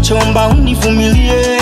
nachomba univumilie,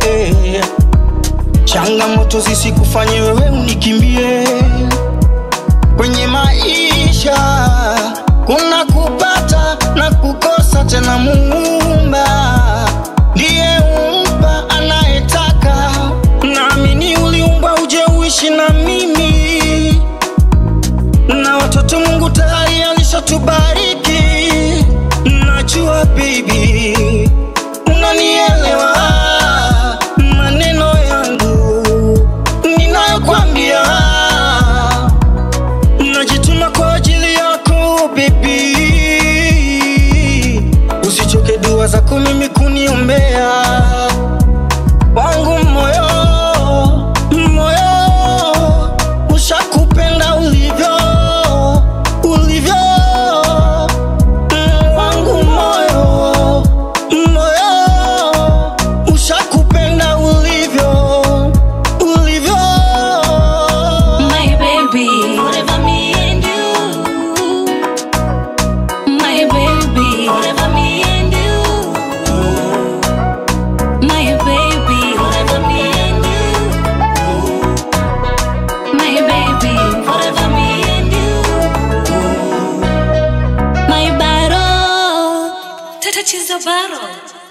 changamoto zisikufanye wewe unikimbie. Kwenye maisha kuna kupata na kukosa, tena Muumba ndiye umpa anayetaka. Naamini uliumbwa uje uishi na mimi na watoto Mungu tayari alishatubariki. Najua baby, unanielewa maneno yangu ninayokwambia. Najituma kwa ajili yako baby, usichoke dua zako mimi kuniombea wangu moyo moyo ushakupenda ulivyo ulivyo Mm, wangu moyo moyo ushakupenda ulivyo ulivyo My baby, forever me and you. My baby, forever me and you. My baby, forever me and you. My baby, forever me and you. My battle, touch is a battle.